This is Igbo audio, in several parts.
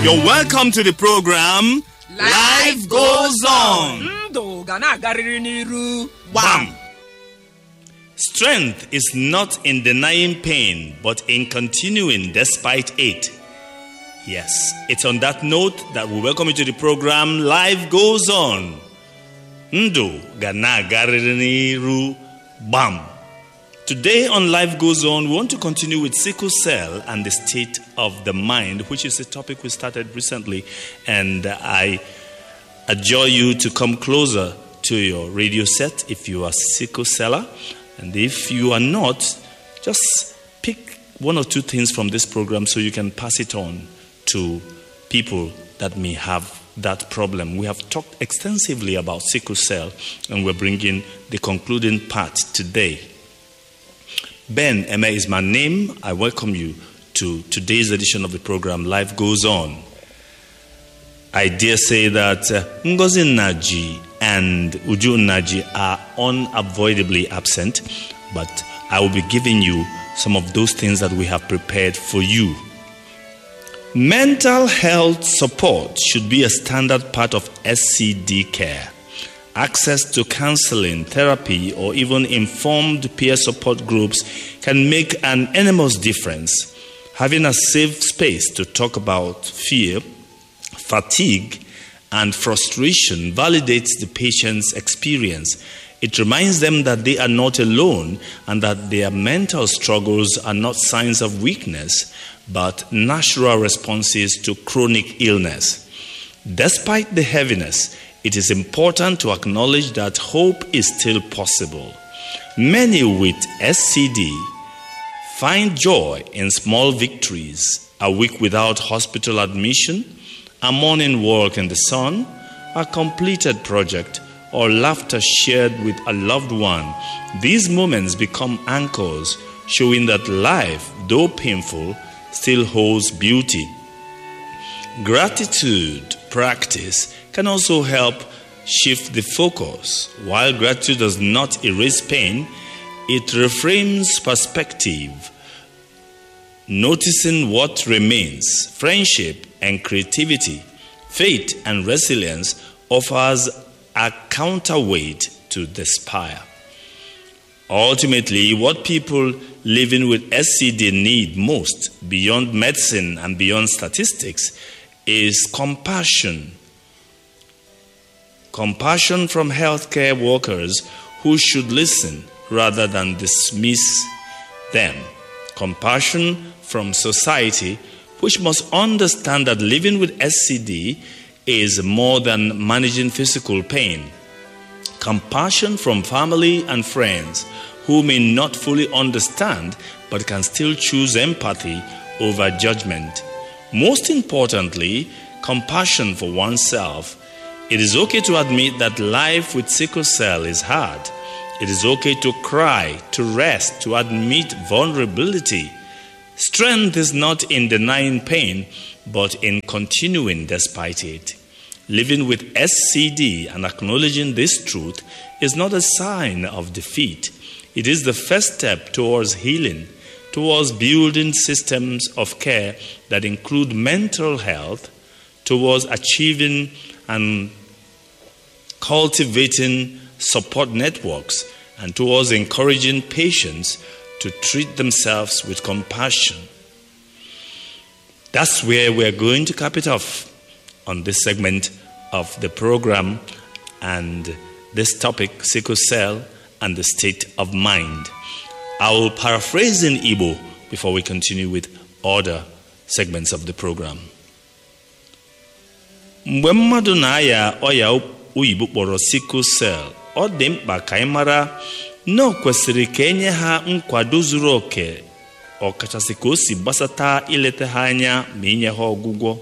You're welcome to the program Life Goes On. ndụ ga na-agarịrị n'iru Bam! Strength is not in denying pain, but in continuing despite it. Yes, it's on that note that we welcome you to the program Life Goes On. Ndu ga na-agarịrị n'iru. Bam! Today on Life Goes On, we want to continue with sickle cell and the state of the mind, which is a topic we started recently. And I adjure you to come closer to your radio set if you are sickle celler. And if you are not, just pick one or two things from this program so you can pass it on to people that may have that problem. We have talked extensively about sickle cell, and we're bringing the concluding part today. Ben Emma is my name. I welcome you to today's edition of the program Life Goes On. I dare say that uh, Ngozi Naji and Uju Naji are unavoidably absent, but I will be giving you some of those things that we have prepared for you. Mental health support should be a standard part of SCD care. Access to counseling, therapy, or even informed peer support groups can make an enormous difference. Having a safe space to talk about fear, fatigue, and frustration validates the patient's experience. It reminds them that they are not alone and that their mental struggles are not signs of weakness, but natural responses to chronic illness. Despite the heaviness, it is important to acknowledge that hope is still possible. Many with SCD find joy in small victories a week without hospital admission, a morning walk in the sun, a completed project, or laughter shared with a loved one. These moments become anchors, showing that life, though painful, still holds beauty. Gratitude practice can also help shift the focus. While gratitude does not erase pain, it reframes perspective, noticing what remains. Friendship and creativity, faith and resilience offers a counterweight to despair. Ultimately, what people living with SCD need most, beyond medicine and beyond statistics, is compassion. Compassion from healthcare workers who should listen rather than dismiss them. Compassion from society, which must understand that living with SCD is more than managing physical pain. Compassion from family and friends who may not fully understand but can still choose empathy over judgment. Most importantly, compassion for oneself. It is okay to admit that life with sickle cell is hard. It is okay to cry, to rest, to admit vulnerability. Strength is not in denying pain, but in continuing despite it. Living with SCD and acknowledging this truth is not a sign of defeat. It is the first step towards healing, towards building systems of care that include mental health, towards achieving and cultivating support networks, and towards encouraging patients to treat themselves with compassion. That's where we're going to cap it off on this segment of the program and this topic sickle cell and the state of mind. I will paraphrase in Igbo before we continue with other segments of the program. mgbe mmadụ na-aya ọya oyibo kpọrọ sickle cell ọ dị mkpa ka anyị mara na o kwesịrị ka enye ha nkwado zuru oke ọkachasị ka o si gbasata ileta ha anya ma inye ha ọgwụgwọ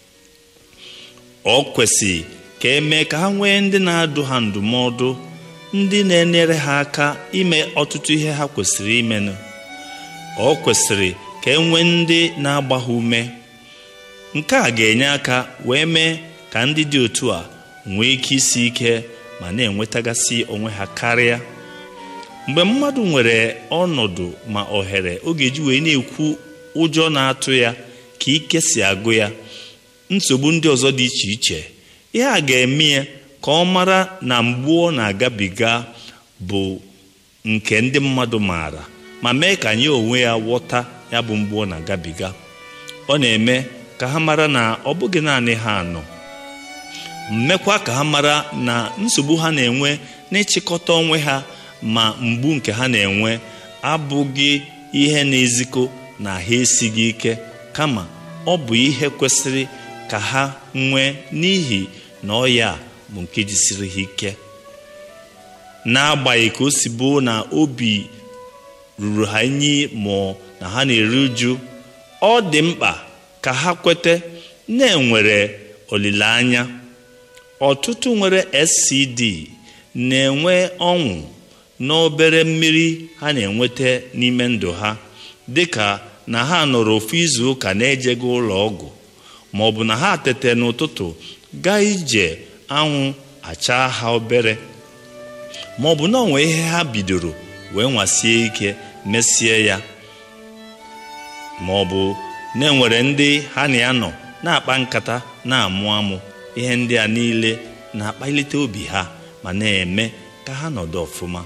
ọ kwesị ka emee ka ha nwee ndị na-adụ ha ndụmọdụ ndị na-enyere ha aka ime ọtụtụ ihe ha kwesịrị imenụ ọ kwesịrị ka e nwee ndị na-agba ha ume nke a ga-enye aka wee mee ka ndị dị otu a nwee ike isi ike ma na-enwetagasị onwe ha karịa mgbe mmadụ nwere ọnọdụ ma ohere ọ ga-eji wee na-ekwu ụjọ na-atụ ya ka ike si agụ ya nsogbu ndị ọzọ dị iche iche ihe a ga-eme ya ka ọ mara na mgbu ọ na-agabiga bụ nke ndị mmadụ maara ma mee ka anyị onwe ya ghọta ya bụ mgbu ọ na-agabiga ọ na-eme ka ha mara na ọ bụghị naanị ha anọ mmekwa ka ha mara na nsogbu ha na-enwe n'ịchịkọta onwe ha ma mgbu nke ha na-enwe abụghị ihe na-ezikọ na ha esighị ike kama ọ bụ ihe kwesịrị ka ha nwee n'ihi na ọya bụ nke jisiri ha ike n'agbanyeghị ka o si bụ na obi ruru ha inyi ma na ha na-eru uju ọ dị mkpa ka ha kwete na-enwere olileanya ọtụtụ nwere scd na-enwe ọṅụ n'obere mmiri ha na-enweta n'ime ndụ ha dịka na ha nọrọ ofu izu ụka na-ejego ụlọ ọgwụ ma ọ bụ na ha tete n'ụtụtụ gaa ije anwụ achaa ha obere ma ọ bụ na onwe ihe ha bidoro wee nwasie ike mesie ya ma ọ bụ na-enwere ndị ha na ya nọ na-akpa nkata na-amụ amụ ihe ndị a niile na-akpalite obi ha ma na-eme ka ha nọdụ ọfụma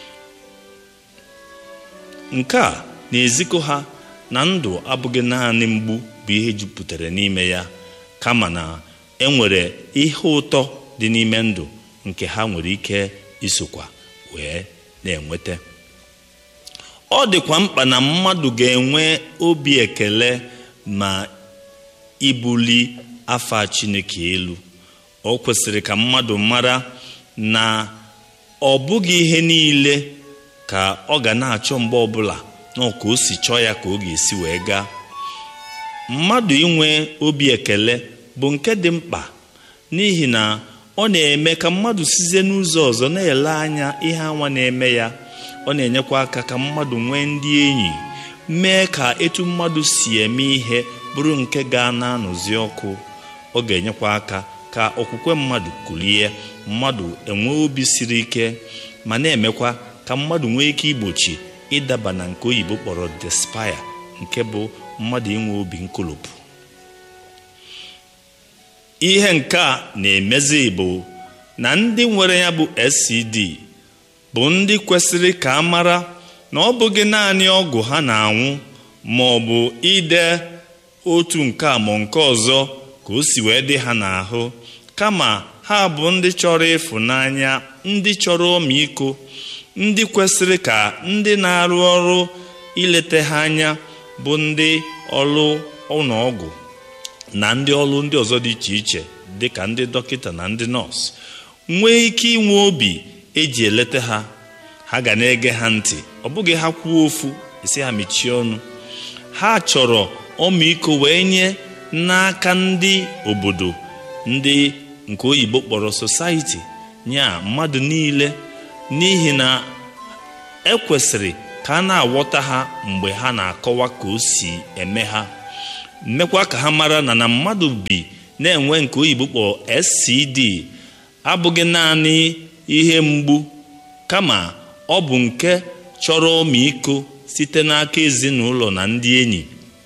nke a na-ezikọ ha na ndụ abụghị naanị mgbu bụ ihe jupụtara n'ime ya kama na enwere ihe ụtọ dị n'ime ndụ nke ha nwere ike isokwa wee na-enweta ọ dịkwa mkpa na mmadụ ga-enwe obi ekele ma ibuli afa Chineke elu o kwesịrị ka mmadụ mara na ọ bụghị ihe niile ka ọ ga na-achọ mgbe ọbụla na ka o si chọọ ya ka ọ ga-esi wee gaa mmadụ inwe obi ekele bụ nke dị mkpa n'ihi na ọ na-eme ka mmadụ sizie n'ụzọ ọzọ na-ele anya ihe anwa na-eme ya ọ na-enyekwa aka ka mmadụ nwee ndị enyi mee ka etu mmadụ si eme ihe bụrụ nke ga na-anụzi ọkụ ọ ga-enyekwa aka ka okwukwe mmadụ kulie mmadụ enwee obi siri ike ma na-emekwa ka mmadụ nwee ike igbochi ịdaba na nke oyibo kpọrọ despaya nke bụ mmadụ inwe obi nkolopụ ihe nke a na-emezi bụ na ndị nwere ya bụ SCD bụ ndị kwesịrị ka a mara na ọ bụghị naanị ọgwụ ha na-anwụ ma ọ bụ ide otu nke a ma nke ọzọ ka o si wee dị ha n'ahụ kama ha bụ ndị chọrọ ịfụnanya ndị chọrọ ọmịiko ndị kwesịrị ka ndị na-arụ ọrụ ileta ha anya bụ ndị ọrụ ụlọọgwụ na ndị ọrụ ndị ọzọ dị iche iche dị ka ndị dọkịta na ndị nọọsụ nwee ike inwe obi eji eleta ha ha ga na-ege ha ntị ọ bụghị ha kwuo ofu esi ha mechie ọnụ ha chọrọ ọmịiko wee nye n'aka ndị obodo ndị nke oyibo kpọrọ society nya mmadụ niile n'ihi na ekwesịrị ka a na-aghọta ha mgbe ha na-akọwa ka o si eme ha mmekwa ka ha mara na na mmadụ bi na-enwe nke oyibo kpọrọ SCD abụghị naanị ihe mgbu kama ọ bụ nke chọrọ ọmịiko site n'aka ezinụlọ na ndị enyi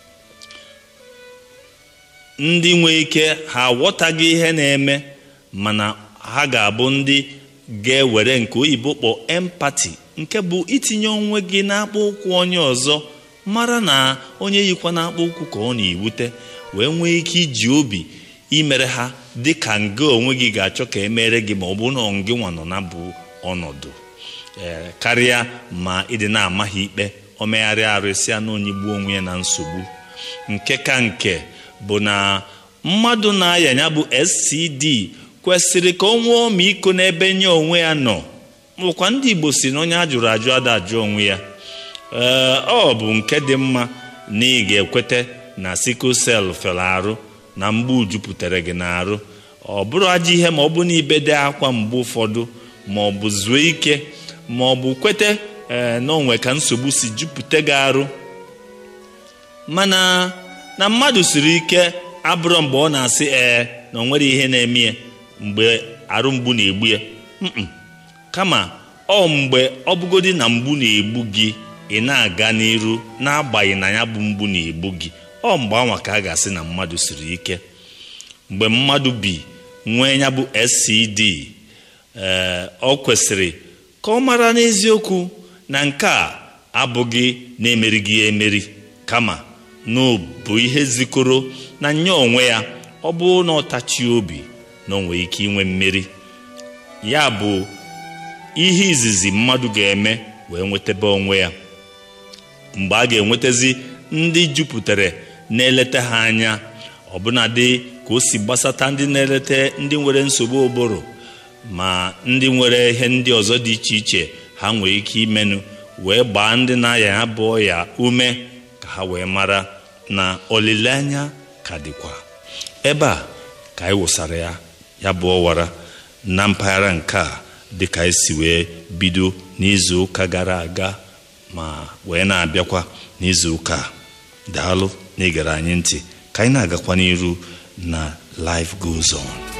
ndị nwee ike ha aghọtaghị ihe na-eme mana ha ga-abụ ndị ga-ewere nke oyibo kpọ empati nke bụ itinye onwe gị n'akpụ ụkwụ onye ọzọ mara na onye yikwa n'akpụ ụkwụ ka ọ na-ewute wee nwee ike iji obi imere ha dị ka nga onwe gị ga-achọ ka emere gị ma ọ bụ na gị nwa nọ na bụ ọnọdụ ee karịa ma ịdị na-amaghị ikpe o megharịa arụ esi na onye gbuo onwe ya na nsogbu nke ka nke bụ na mmadụ na-aya ya bụ SCD kwesịrị ka o nwee ọmịiko n'ebe nye onwe ya nọ bụkwa ndị Igbo si na onye a jụrụ ajụ ada ajụ onwe ya ee ọ bụ nke dị mma na ị ga-ekweta na sickle cell fere arụ na mgbu jupụtara gị n'arụ ọ bụrụ ajọ ihe ma ọ bụ na ibede akwa mgbe ụfọdụ ma ọ bụ zuo ike ma ọ bụ kwete ee na onwe ka nsogbu si jupụta gị arụ mana na mmadụ siri ike abụrụ mgbe ọ na-asị ee na o nwere ihe na-eme ya mgbe arụ mgbu na-egbu ya kama ọ mgbe ọ bụgodi na mgbu na-egbu gị ị na-aga n'iru n'agbanyeghị na ya bụ mgbu na-egbu gị ọ mgbe anwa ka a ga-asị na mmadụ siri ike mgbe mmadụ bi nwee ya bụ scd ee ọ kwesịrị ka ọ mara n'eziokwu na nke a abụghị na-emerighị ya emeri kama na ọ bụ ihe zikọrọ na nya onwe ya ọ bụrụ na ọ tachie obi na o nwere ike inwe mmeri ya bụ ihe izizi mmadụ ga-eme wee nwetebe onwe ya mgbe a ga-enwetazi ndị jupụtara na-eleta ha anya ọbụnadị ka o si gbasata ndị na-eleta ndị nwere nsogbu ụbụrụ ma ndị nwere ihe ndị ọzọ dị iche iche ha nwere ike imenụ wee gbaa ndị na-aya ya bụ ọya ume ka ha wee mara na olileanya ka dịkwa ebe a ka anyị wụsara ya ya bụ ọwara na mpaghara nke a dịka anyị si wee bido n'izu ụka gara aga ma wee na-abịakwa n'izu ụka a daalụ na igere anyị ntị ka anyị na-agakwa n'iru na life goes on